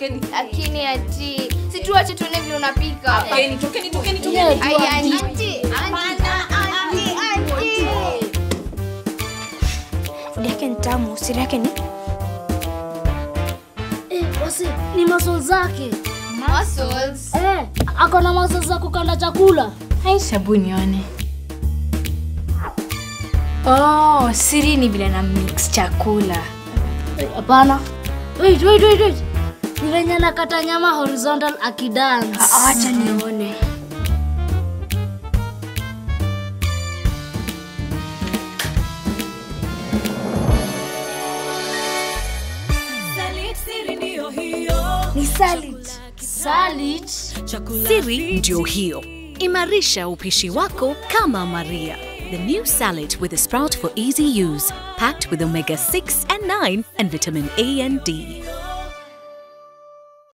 tokeni. Lakini ati si tuache tuone vile unapika. Tokeni, tokeni, tokeni, tokeni. Ai, anti. Anti. Food yake ni tamu, siri yake ni Eh, wasi ni maso zake. Muscles. Eh, ako na maso za kukanda chakula. Hebu nione. Oh, siri ni vile na mix chakula. Eh, Hapana. Wait, wait, wait, wait. Ni venye nakata nyama horizontal akidance. Acha nione. Ni salad. Salad. Siri ndio hiyo. Imarisha upishi wako kama Maria. The new salad with a sprout for easy use, packed with omega 6 and 9 and vitamin A and D.